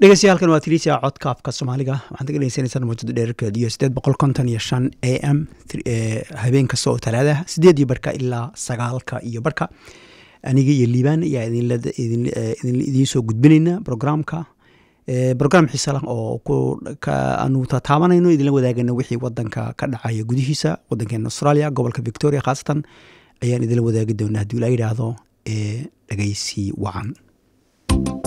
dhegeystayaaalkan waa tiriisia codka afka soomaaliga waxaad ka dhegeysaneysaan mawjada dheerarkeed iyo sideed boqol konton iyo shan a m habeen kasta oo talaadaha sideed iyo barka ilaa sagaalka iyo barka aniga iyo liibaan ayaa idiin soo gudbinayna programka brogram xiisa lah oo aanu tataabanayno idinla wadaagana wixii wadanka ka dhacaya gudihiisa wadankeena australia gobolka victoria khaasatan ayaan idinla wadaagi doonaa haddii la yidhaahdo dhegeysi wacan